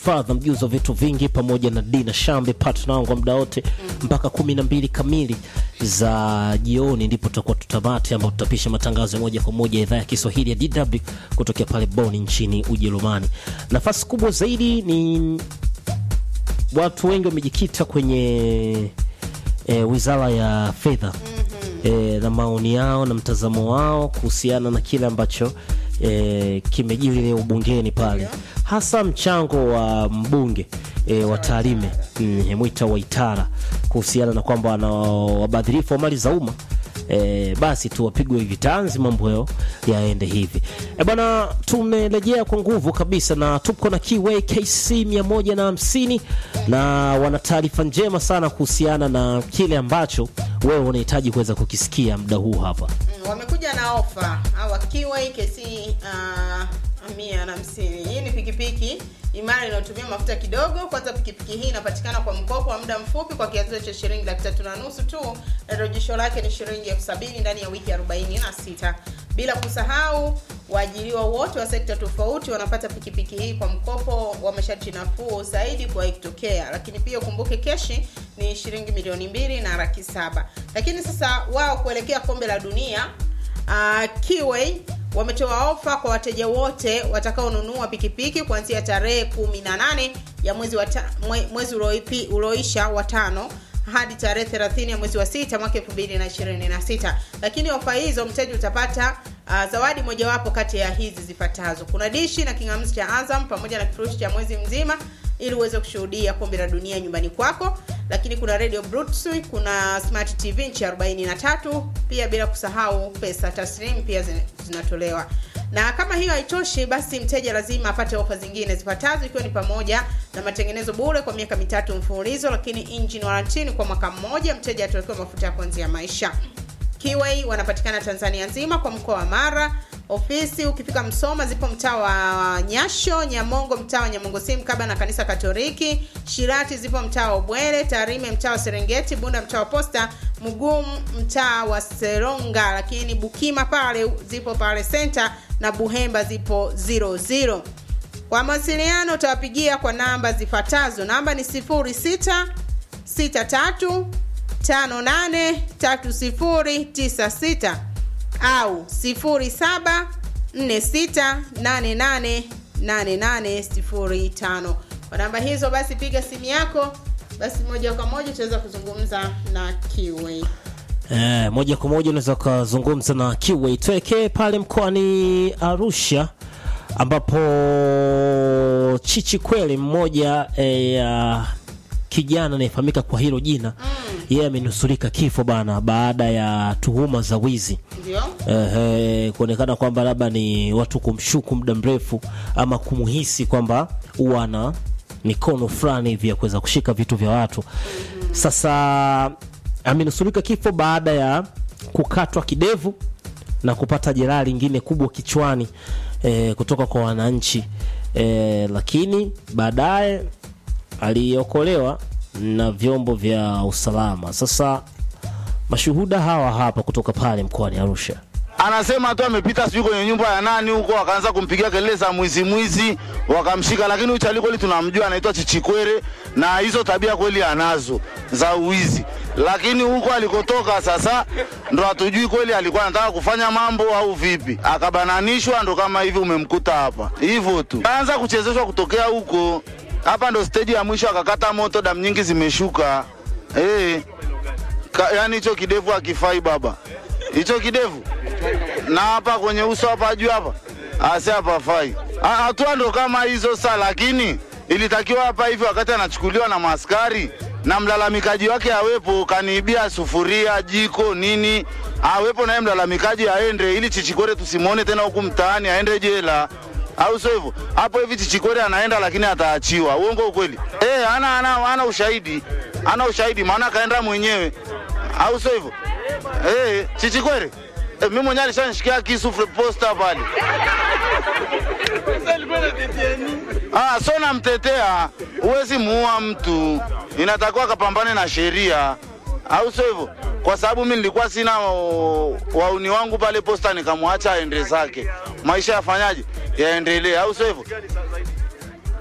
Father mjuzi wa vitu vingi pamoja na Dina Shambe partner wangu wa muda wote mpaka kumi na mbili kamili za jioni, ndipo tutakuwa tutamati, ambao tutapisha matangazo ya moja kwa moja ya idhaa ya Kiswahili ya DW kutokea pale Bonn nchini Ujerumani. Nafasi kubwa zaidi ni watu wengi wamejikita kwenye e, wizara ya fedha e, na maoni yao na mtazamo wao kuhusiana na kile ambacho e, kimejiri leo bungeni pale, hasa mchango wa mbunge e, wa Tarime mm, Mwita Waitara kuhusiana na kwamba wana wabadhirifu wa mali za umma E, basi tu wapigwe vitanzi mambo yao yaende hivi. E bwana, tumerejea kwa nguvu kabisa na tuko na Kiway KC 150 na wana taarifa njema sana kuhusiana na kile ambacho wewe unahitaji kuweza kukisikia muda huu hapa. Mm, wamekuja na ofa hawa Kiway KC uh, mia na hamsini. Hii ni pikipiki imara inayotumia mafuta kidogo. Kwanza, pikipiki hii inapatikana kwa mkopo wa muda mfupi kwa kianzio cha shilingi laki tatu na nusu tu, na rejesho lake ni shilingi elfu sabini ndani ya wiki 46. Bila kusahau waajiriwa wote wa sekta tofauti wanapata pikipiki hii kwa mkopo wa masharti nafuu zaidi kwa ikitokea. Lakini pia ukumbuke keshi ni shilingi milioni mbili na laki saba. Lakini sasa wao kuelekea kombe la dunia uh, Kiway wametoa ofa kwa wateja wote watakaonunua pikipiki kuanzia tarehe 18 ya mwezi wa ta, mwe, mwezi ulioipi ulioisha wa tano hadi tarehe 30 ya mwezi wa sita mwaka 2026. Lakini ofa hizo mteja utapata uh, zawadi mojawapo kati ya hizi zifuatazo: kuna dishi na kingamuzi cha Azam pamoja na kifurushi cha mwezi mzima ili uweze kushuhudia kombe la dunia nyumbani kwako. Lakini kuna radio Bluetooth, kuna smart TV inchi 43, pia bila kusahau pesa taslim pia zinatolewa. Na kama hiyo haitoshi, basi mteja lazima apate ofa zingine zifuatazo, ikiwa ni pamoja na matengenezo bure kwa miaka mitatu mfululizo, lakini engine warranty kwa mwaka mmoja. Mteja atawekewa mafuta ya kuanzia maisha. Kiway wanapatikana Tanzania nzima kwa mkoa wa Mara. Ofisi ukifika Msoma zipo mtaa wa Nyasho, Nyamongo mtaa wa Nyamongo si mkaba na kanisa Katoliki, Shirati zipo mtaa wa Ubwele, Tarime mtaa wa Serengeti, Bunda mtaa wa Posta, Mugumu mtaa wa Seronga, lakini Bukima pale zipo pale Center na Buhemba zipo 00. Kwa mawasiliano utawapigia kwa namba zifuatazo. Namba ni 06 63 583096 au 0746888805. Kwa namba hizo basi piga simu yako, basi moja kwa moja utaweza kuzungumza na Kiway. Eh, moja kwa moja unaweza ukazungumza na Kiway. Tuelekee pale mkoani Arusha ambapo Chichi Kweli mmoja ya eh, kijana anayefahamika kwa hilo jina yeye amenusurika kifo bana baada ya tuhuma za wizi Ndio? eh, kuonekana kwamba labda ni watu kumshuku muda mrefu ama kumuhisi kwamba huwa ana mikono fulani hivi ya kuweza kushika vitu vya watu. Sasa amenusurika kifo baada ya kukatwa kidevu na kupata jeraha lingine kubwa kichwani eh, kutoka kwa wananchi eh, lakini baadaye aliokolewa na vyombo vya usalama. Sasa mashuhuda hawa hapa kutoka pale mkoani Arusha. Anasema tu amepita sijui kwenye nyumba ya nani huko, akaanza kumpigia kelele za mwizi mwizi, wakamshika. Lakini huyu chali kweli tunamjua, anaitwa Chichikwere na hizo tabia kweli anazo za uwizi, lakini huko alikotoka sasa ndo hatujui kweli alikuwa anataka kufanya mambo au vipi, akabananishwa, ndo kama hivi umemkuta hapa hivyo tu, kaanza kuchezeshwa kutokea huko. Hapa ndo steji ya mwisho, akakata moto, damu nyingi zimeshuka. Eh, ka, yani hicho kidevu akifai baba, hicho kidevu na hapa kwenye uso hapa juu hapa ase hapa fai. Hatua ndo kama hizo sa, lakini ilitakiwa hapa hivi wakati anachukuliwa na maaskari na mlalamikaji wake awepo, kaniibia sufuria, jiko, nini, awepo naye mlalamikaji aende, ili Chichikwere tusimwone tena huku mtaani, aende jela au sio hivyo? Hapo hivi Chichikwere anaenda lakini ataachiwa. Uongo ukweli? Eh, ana, ana, ana ushahidi, ana ushahidi, maana kaenda mwenyewe, au sio hivyo? Eh, Chichikwere eh, mimi mwenyewe alishanishikia kisu posta pale. Ah, so namtetea, huwezi muua mtu, inatakiwa kapambane na sheria, au sio hivyo? Kwa sababu mimi nilikuwa sina o, wauni wangu pale posta, nikamwacha aende zake, maisha yafanyaje, yaendelee, au sio hivyo?